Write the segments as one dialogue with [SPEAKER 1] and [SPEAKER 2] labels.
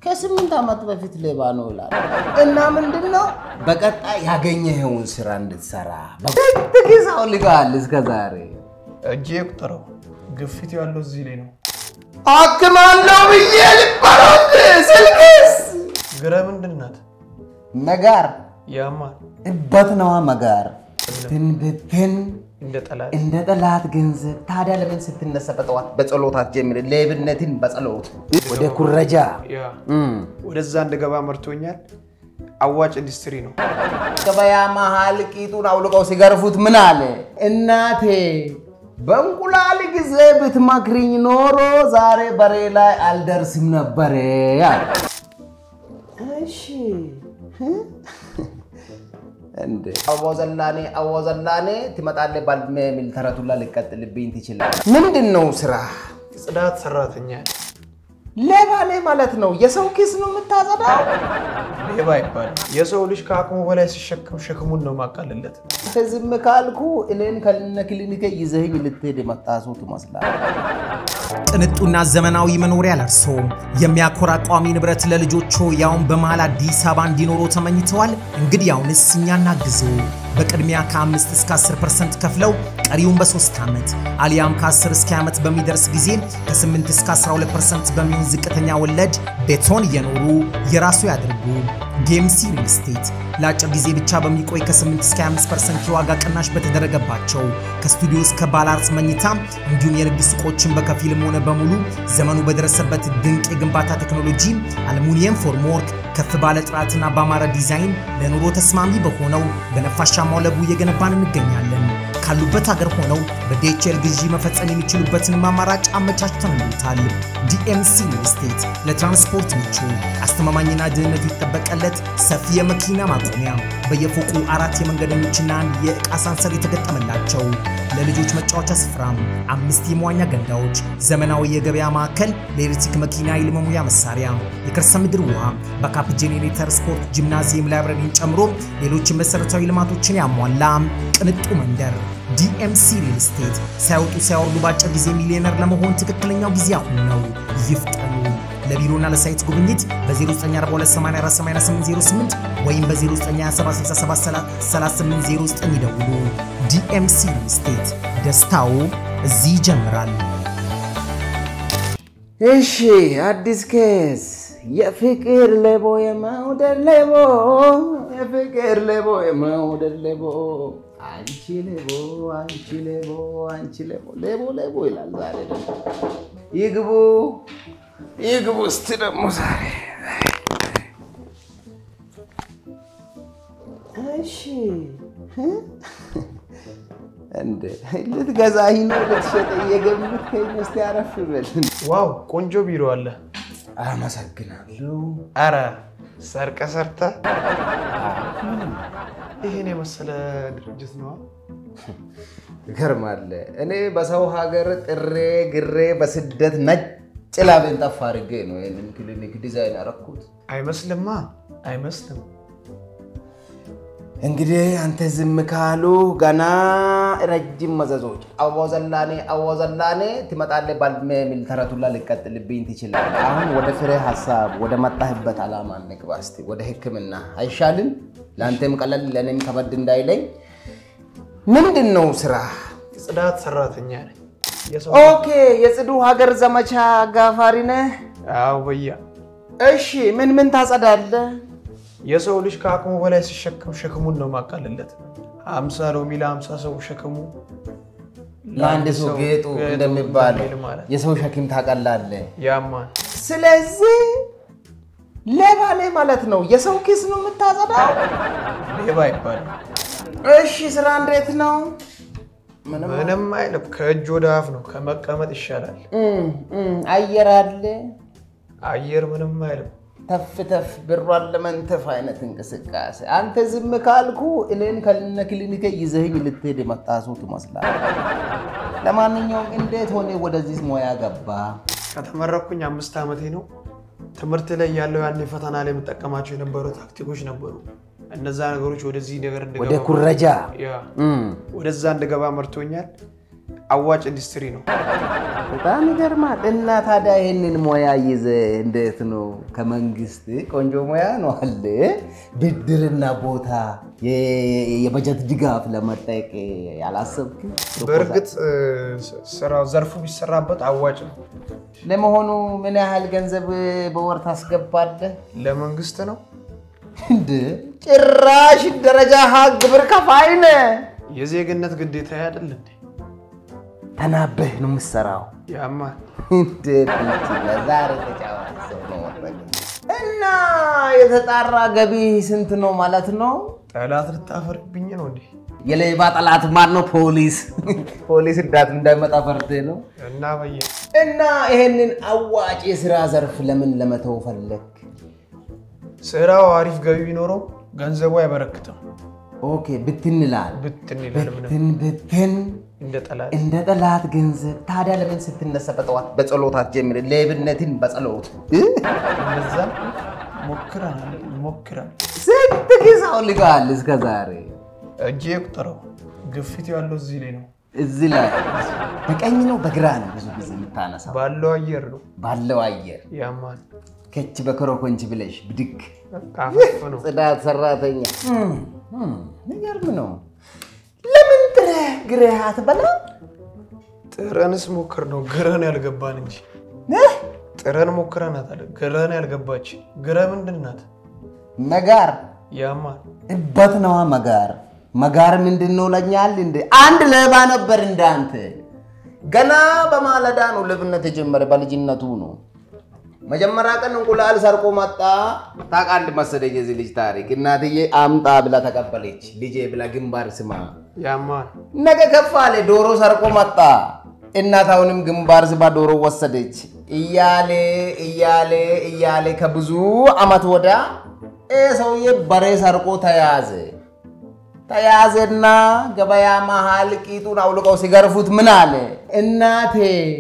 [SPEAKER 1] ከስምንት ዓመት በፊት ሌባ ነው ይላል። እና ምንድን ነው በቀጣይ ያገኘኸውን ስራ እንድትሰራ በትግሳው ልጋል እስከ ዛሬ
[SPEAKER 2] እጄ ቁጠረው። ግፊት ያለው እዚህ ላይ ነው።
[SPEAKER 1] አክማለሁ ብዬ ልባሮት ስልክስ
[SPEAKER 2] ግረ ምንድን ናት?
[SPEAKER 1] መጋር
[SPEAKER 2] ያማል
[SPEAKER 1] እበት ነዋ መጋር ትንብትን
[SPEAKER 2] እንደ ጠላት
[SPEAKER 1] እንደ ጠላት ገንዘብ ታዲያ ለምን ስትነሳ በጠዋት በጸሎት አትጀምር? ሌብነትን በጸሎት ወደ ኩረጃ
[SPEAKER 2] ያ
[SPEAKER 1] እም።
[SPEAKER 2] ወደዛ እንድገባ መርቶኛል። አዋጭ ኢንዱስትሪ ነው።
[SPEAKER 1] ገበያ መሀል ቂጡን አውልቀው ሲገርፉት ምን አለ? እናቴ በእንቁላል ጊዜ ብትመክሪኝ ኖሮ ዛሬ በሬ ላይ አልደርስም ነበረ አለ። እሺ እንዴ አዎ ዘላኔ አዎ ዘላኔ ትመጣለህ ባልሜ የሚል ተረቱላ ልቀጥልብኝ ትችላለህ። ምንድን ነው ስራ?
[SPEAKER 2] ጽዳት ሰራተኛ
[SPEAKER 1] ሌባ ነህ ማለት ነው። የሰው ኪስ ነው የምታጸዳው።
[SPEAKER 2] ሌባ ይባላል። የሰው ልጅ ከአቅሙ በላይ ሲሸከም ሸክሙን ነው ማቃልለት።
[SPEAKER 1] አንተ ዝም ካልኩ እኔን ከነ ክሊኒክ ይዘህኝ ልትሄድ የመጣ ሰው ትመስላለህ።
[SPEAKER 3] ቅንጡና ዘመናዊ መኖሪያ ለርሶ የሚያኮራ ቋሚ ንብረት ለልጆቹ ያውን በመሃል አዲስ አበባ እንዲኖሩ ተመኝተዋል። እንግዲያውንስ እኛ እናግዞ። በቅድሚያ ከ5 እስከ 10 ፐርሰንት ከፍለው ቀሪውን በሶስት ዓመት አሊያም ከ10 እስከ ዓመት በሚደርስ ጊዜ ከ8 እስከ 12 ፐርሰንት በሚሆን ዝቅተኛ ወለድ ቤቶን እየኖሩ የራሱ ያድርጉ። ጌምሲ ሪል ስቴት ለአጭር ጊዜ ብቻ በሚቆይ ከ8 እስከ 25 ፐርሰንት የዋጋ ቅናሽ በተደረገባቸው ከስቱዲዮ እስከ ባለ አርት መኝታ እንዲሁም የንግድ ሱቆችን በከፊልም ሆነ በሙሉ ዘመኑ በደረሰበት ድንቅ የግንባታ ቴክኖሎጂ አልሙኒየም ፎርምወርክ ከፍ ባለ ጥራትና በአማረ ዲዛይን ለኑሮ ተስማሚ በሆነው በነፋሻማው ለቡ እየገነባን እንገኛለን። ካሉበት ሀገር ሆነው በዲኤችኤል ግዢ መፈጸም የሚችሉበትንም አማራጭ አመቻችተንልዎታል። ዲኤምሲ ሪል ስቴት ለትራንስፖርት ምቹ፣ አስተማማኝና ደህንነቱ የተጠበቀለት ሰፊ የመኪና ማቆሚያ፣ በየፎቁ አራት የመንገደኞችና አንድ የዕቃ ሳንሰር የተገጠመላቸው ለልጆች መጫወቻ ስፍራ፣ አምስት የመዋኛ ገንዳዎች፣ ዘመናዊ የገበያ ማዕከል፣ ለኤሌክትሪክ መኪና ኃይል መሙያ መሳሪያ፣ የከርሰ ምድር ውሃ፣ ባካፕ ጄኔሬተር፣ ስፖርት፣ ጂምናዚየም፣ ላይብረሪን ጨምሮ ሌሎች መሰረታዊ ልማቶችን ያሟላ ቅንጡ መንደር ዲኤምሲ ሪል ስቴት ሳይወጡ ሳይወርዱ በአጭር ጊዜ ሚሊዮነር ለመሆን ትክክለኛው ጊዜ አሁን ነው። ይፍጠኑ። ለቢሮና ለሳይት ጉብኝት በ0942848808 ወይም በ0927673809 ይደውሉ። ዲኤምሲ ሪል ስቴት ደስታው እዚህ ይጀምራል።
[SPEAKER 1] እሺ አዲስ ኬስ የፍቅር ሌቦ የመውደድ ሌቦ የፍቅር ሌቦ የመውደድ ሌቦ አንቺ ሌቦ አንቺ ሌቦ አንቺ ሌቦ ሌቦ ሌቦ ይላል። ዛሬ ደግሞ ይግቡ ይግቡ እስቲ ደግሞ ዛሬ እሺ እንደ ልትገዛኝ ነው ልትሸጥ እየገምትከኝ ነው? እስቲ አረፍ በል።
[SPEAKER 2] ዋው ቆንጆ ቢሮ አለ።
[SPEAKER 1] አመሰግናለሁ።
[SPEAKER 2] አረ ሰርቀ ሰርተ ይህን የመሰለ ድርጅት ነዋ።
[SPEAKER 1] ይገርማል። እኔ በሰው ሀገር ጥሬ ግሬ በስደት ነጭ ላቤን ጠፍ አድርጌ ነው ይህንን ክሊኒክ ዲዛይን ያደረኩት።
[SPEAKER 2] አይመስልማ አይመስልም።
[SPEAKER 1] እንግዲህ አንተ ዝም ካሉ ገና ረጅም መዘዞች አዎ ዘላኔ አዎ ዘላኔ ትመጣለህ ባልሜ የሚል ተረቱላ ልቀጥልብኝ ትችላለህ። አሁን ወደ ፍሬ ሀሳብ ወደ መጣህበት ዓላማ እንግባ እስቲ። ወደ ሕክምና አይሻልም? ለአንተም ቀለል ለእኔም ከበድ እንዳይለኝ። ምንድን ነው ስራ?
[SPEAKER 2] ጽዳት ሰራተኛ ነኝ። የሰው
[SPEAKER 1] ኦኬ፣ የጽዱ ሀገር ዘመቻ አጋፋሪ ነህ?
[SPEAKER 2] አዎ በያ
[SPEAKER 1] እሺ፣ ምን ምን ታጸዳለህ?
[SPEAKER 2] የሰው ልጅ ከአቅሙ በላይ ሲሸከም ሸክሙን ነው ማቃልለት። አምሳ ሎሚ ለአምሳ ሰው ሸክሙ
[SPEAKER 1] ለአንድ ሰው ጌጡ እንደሚባለው
[SPEAKER 2] እንደሚል ማለት
[SPEAKER 1] የሰው ሸክም ታቀላለህ።
[SPEAKER 2] ያማን
[SPEAKER 1] ስለዚህ ሌባ ነህ ማለት ነው። የሰው ኪስ ነው የምታጸዳው።
[SPEAKER 2] ሌባ ይባላል።
[SPEAKER 1] እሺ ስራ እንዴት ነው? ምንም
[SPEAKER 2] ምንም አይልም። ከእጅ ወደ አፍ ነው፣ ከመቀመጥ ይሻላል።
[SPEAKER 1] እም፣ እም፣ አየር አለ
[SPEAKER 2] አየር ምንም አይልም።
[SPEAKER 1] ተፍ ተፍ ብሯን ለመንተፍ አይነት እንቅስቃሴ። አንተ ዝም ካልኩ እኔን ከነ ክሊኒክ ይዘህኝ ልትሄድ የመጣ ሰው ትመስላለህ። ለማንኛውም እንዴት ሆነ ወደዚህ ሙያ ገባ?
[SPEAKER 2] ከተመረኩኝ አምስት ዓመቴ ነው። ትምህርት ላይ ያለው ያን ፈተና ላይ የምጠቀማቸው የነበሩ ታክቲኮች ነበሩ። እነዛ ነገሮች ወደዚህ ነገር
[SPEAKER 1] ወደ
[SPEAKER 2] እንድገባ
[SPEAKER 1] ኩረጃ
[SPEAKER 2] ያ
[SPEAKER 1] እም፣
[SPEAKER 2] ወደዛ እንድገባ መርቶኛል። አዋጭ ኢንዱስትሪ ነው።
[SPEAKER 1] በጣም ይገርማል። እና ታዲያ ይህንን ሙያ ይዘ እንዴት ነው ከመንግስት ቆንጆ ሙያ ነው አለ ብድርና ቦታ የ- የበጀት ድጋፍ ለመጠየቅ ያላሰብክ?
[SPEAKER 2] በእርግጥ እ፣ ስራው ዘርፉ ቢሰራበት አዋጭ ነው።
[SPEAKER 1] ለመሆኑ ምን ያህል ገንዘብ በወር ታስገባለህ?
[SPEAKER 2] ለመንግስት ነው።
[SPEAKER 1] እንደ ጭራሽ ደረጃ ሀ ግብር ከፋይ ነህ።
[SPEAKER 2] የዜግነት ግዴታ አይደል እንዴ?
[SPEAKER 1] ተናበህ ነው የምትሰራው።
[SPEAKER 2] ያማል።
[SPEAKER 1] እንዴት ይችላል? ዛሬ ተጫዋች ሰው ነው ወረደ። እና የተጣራ ገቢ ስንት ነው ማለት ነው?
[SPEAKER 2] ጠላት ልታፈርብኝ ነው እንዴ?
[SPEAKER 1] የሌባ ጠላት ማን ነው? ፖሊስ ፖሊስ እንዳት እንዳይመጣ ፈርተህ ነው።
[SPEAKER 2] እና በየ
[SPEAKER 1] እና ይሄንን አዋጭ የስራ ዘርፍ ለምን ለመተው ፈለግ?
[SPEAKER 2] ስራው አሪፍ ገቢ ቢኖረው ገንዘቡ አይበረክትም።
[SPEAKER 1] ኦኬ ብትን ይላል።
[SPEAKER 2] ብትን ይላል ምንም
[SPEAKER 1] ብትን ብትን
[SPEAKER 2] እንደ ጠላት
[SPEAKER 1] እንደ ጠላት ገንዘብ። ታዲያ ለምን ስትነሳ በጠዋት በጸሎት አትጀምር? ሌብነትን በጸሎት እ?
[SPEAKER 2] እንደዛ ሞክረናል ሞክረን
[SPEAKER 1] ስንት ጊዜ አውልቀሃል እስከ ዛሬ?
[SPEAKER 2] እጄ ቁጠረው። ግፊት ያለው እዚህ ላይ ነው።
[SPEAKER 1] እዚህ ላይ በቀኝ ነው በግራ ነው ብዙ ጊዜ የምታነሳው?
[SPEAKER 2] ባለው አየር ነው።
[SPEAKER 1] ባለው አየር
[SPEAKER 2] ያማል።
[SPEAKER 1] ከች በኮረኮንች ብለሽ ብድግ
[SPEAKER 2] ካፈፍ ነው።
[SPEAKER 1] ጽዳት ሰራተኛ የሚገርም ነው። ለምን ጥረህ ግረህ አትበላ?
[SPEAKER 2] ጥረንስ ሞክር ነው ግረን ያልገባን እንጂ
[SPEAKER 1] እህ?
[SPEAKER 2] ጥረን ሞክረናት አለ ግረን ያልገባች ግረ ምንድን ናት?
[SPEAKER 1] መጋር
[SPEAKER 2] ያማል።
[SPEAKER 1] እበት ነዋ መጋር። መጋር ምንድን ነው ለኛል እንደ አንድ ሌባ ነበር እንዳንተ። ገና በማለዳ ነው ሌብነት የጀመረ በልጅነቱ ነው። መጀመሪያ ቀን እንቁላል ሰርቆ መጣ። ታውቃለህ መሰለኝ የዚህ ልጅ ታሪክ። እናትዬ አምጣ ብላ ተቀበለች። ልጄ ብላ ግንባር ስማ
[SPEAKER 2] ያማል።
[SPEAKER 1] ነገ ከፍ አለ። ዶሮ ሰርቆ መጣ። እናት አሁንም ግንባር ስባ ዶሮ ወሰደች። እያሌ እያሌ እያሌ ከብዙ አመት ወዳ ይህ ሰውዬ በሬ ሰርቆ ተያዘ። ተያዘና ገበያ መሃል ቂጡን አውልቀው ሲገርፉት ምን አለ? እናቴ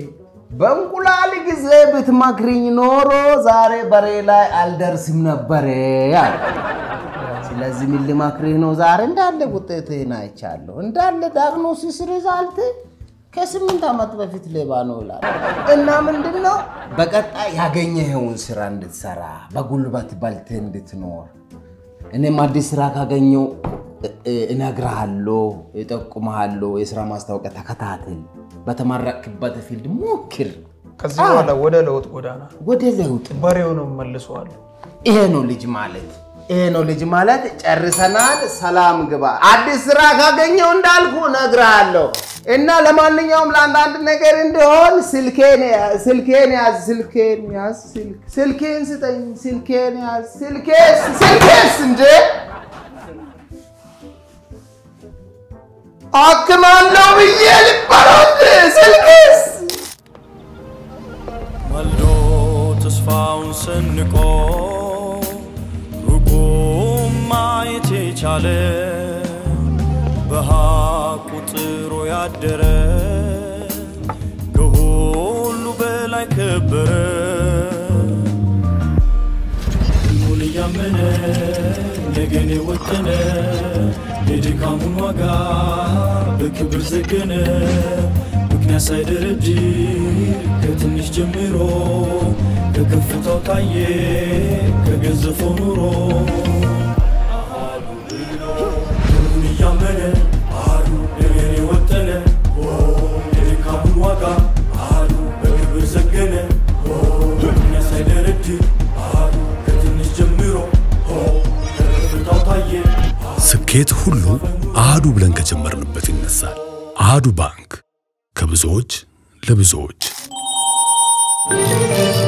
[SPEAKER 1] በእንቁላል ጊዜ ብትመክሪኝ ኖሮ ዛሬ በሬ ላይ አልደርስም ነበረ አለ። ስለዚህ ምን ልመክርህ ነው? ዛሬ እንዳለ ውጤትህን አይቻለሁ። እንዳለ ዳግኖሲስ ሪዛልት ከስምንት ዓመት በፊት ሌባ ነው ይላል። እና ምንድን ነው በቀጣይ ያገኘኸውን ስራ እንድትሰራ በጉልበት በልተህ እንድትኖር እኔም አዲስ ስራ ካገኘው እ- እ- እነግርሃለሁ፣ እጠቁምሃለሁ። የስራ ማስታወቂያ ተከታተል፣ በተመረቅበት ፊልድ ሞክር፣
[SPEAKER 2] ከዚህ በኋላ ወደ ለውጥ ጎዳና
[SPEAKER 1] ወደ ለውጥ
[SPEAKER 2] በሬውንም መልሰዋለሁ።
[SPEAKER 1] ይሄ ነው ልጅ ማለት። ይሄ ነው ልጅ ማለት። ጨርሰናል። ሰላም ግባ። አዲስ ስራ ካገኘው እንዳልኩ እነግርሃለሁ። እና ለማንኛውም ለአንዳንድ ነገር እንዲሆን ስልኬን ያ- ስልኬን ያዝ፣ ስልኬን ያዝ፣ ስልክ- ስልኬን ስጠኝ፣ ስልኬን ያዝ፣ ስልኬስ ስልኬስ እንደ አክማለሁ ብዬ ልበለው እንደ ስልኬስ
[SPEAKER 4] ማልዶ ተስፋውን ሰንቆ ሩቁም ማየት የቻለ በሐቁ ጥሮ ያደረ ከሁሉ በላይ ከበረ ሕልሙን እያመነ ነገን የወጠነ የድካሙን ዋጋ በክብር ዘገነ ምክንያት ሳይደረድር ከትንሽ ጀምሮ ከከፍታው ታየ ከገዘፈው ኑሮ አሃዱ ብሎ ሕልሙን እያመነ አሃዱ ነገን የወጠነ የድካሙን ዋጋ አሃዱ በክብር ዘገነ ምክንያት ሳይደረድር አሃዱ ከትንሽ ጀምሮ ከከፍታው ታየ
[SPEAKER 5] ስኬት ሁሉ አሃዱ ብለን ከጀመርንበት ይነሳል። አሃዱ ባንክ ከብዙዎች ለብዙዎች